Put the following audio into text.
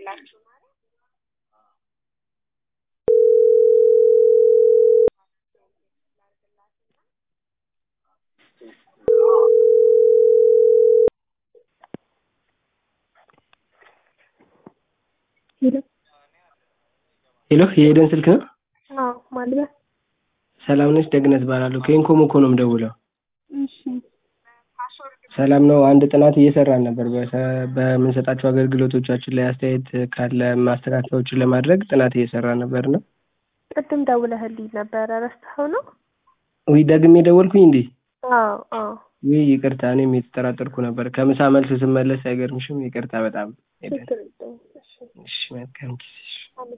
የላችሁም አይደል? ሄሎ የኤደን ስልክ ነው? አዎ ማልበስ ሰላም ነች? ደግነት እባላለሁ ከኢንኮም እኮ ነው የምደውለው። እሺ ሰላም ነው። አንድ ጥናት እየሰራን ነበር በሰ- በምንሰጣቸው አገልግሎቶቻችን ላይ አስተያየት ካለ ማስተካከያዎችን ለማድረግ ጥናት እየሰራን ነበር እና ቅድም ደውለህልኝ ነበረ ረስተኸው ነው? ውይ ደግሜ ደወልኩኝ እንዴ? አዎ አዎ ውይ ይቅርታ፣ እኔም የተጠራጠርኩ ነበር። ከምሳ መልስ ስመለስ አይገርምሽም? ይቅርታ በጣም ኤደን። ችግር የለውም። እሺ እሺ መልካም ጊዜ። እሺ። አመሰግናለሁ።